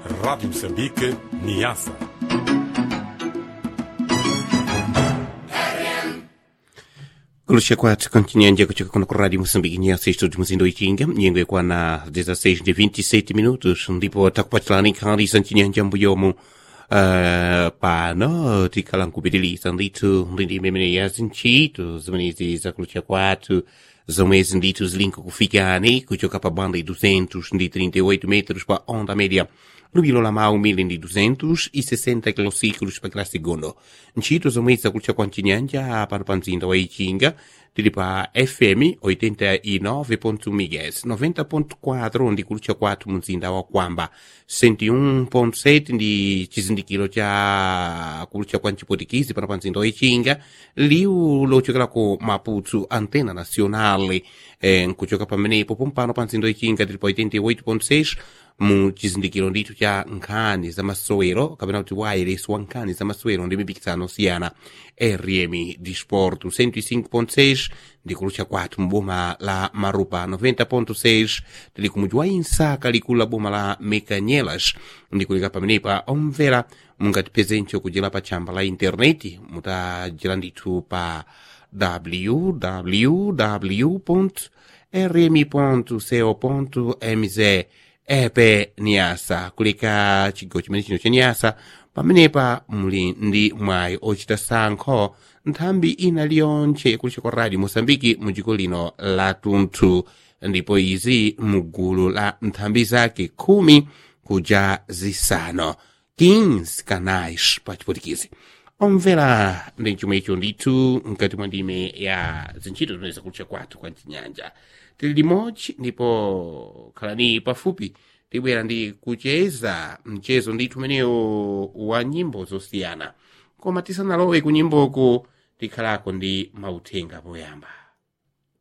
Rádio Moçambique, Niassa. Kulusha kwatu kontinente kutoka kuno kwa Radio Moçambique Niassa estúdio Muzindo Itinga nyengo kwa na 16 de 27 minutos ndipo takupatilani kandi santinyanja mbuyomu uh, pano tikalankupitilisa ndithu ndi mmene ya zintchito zimenezi zakulusha kwatu zomwezi ndithu zilinko kufikani kuchoka pa banda 238 metros pa onda média lubilo la mau 1260 kilociclos pa kila segundo ntchito zomwezi zakulusha kwa mchinyanja pano pa mzinda wa ichinga tili pa fm 89.1 MHz 90.4 ndi kulusha kwathu mu mzinda wa kwamba 101.7 ndi chizindikiro cha kulusha kwa mchipotikizi pano pa mzinda wa ichinga liwu lochokera ku maputo antena nacional eh, nkuchoka pamenepo pompano pa mzinda wa ichinga tili pa 88.6 mu chizindikiro ndithu cha nkhani za masowero kapena kuti wireless wa nkhani za masowero ndi mipikisano osiyana rm disport 105.6 ndi kulutcha kwathu mboma la marupa 90.6 tili kumudzi wa insaka likulu la boma la mekanyelas ndikulika pamenepa omvera mungatipezenso kudzera pa tchamba la intaneti mutajera ndithu pa www rmi.co.mz epe niasa kuleka chigawo chimene chino cha niasa pamenepa muli ndi mwayi ochita sankho nthambi ina liyonse kulisha kwa radio moçambike mu dziko lino la tunthu ndipo izi mugulu la nthambi zake khumi kuja zisanu 15 canais pa chipotikizi omvera ndi chomwe icho ndithu mkati mwa ndime ya zintchito zimene zakulisha kwathu kwa chinyanja tili limodzi ndipo khalani pafupi tibwera ndi kucheza mchezo ndithu umenewu wa nyimbo zosiyana koma tisanalowe ku nyimboku tikhalako ndi mauthenga poyamba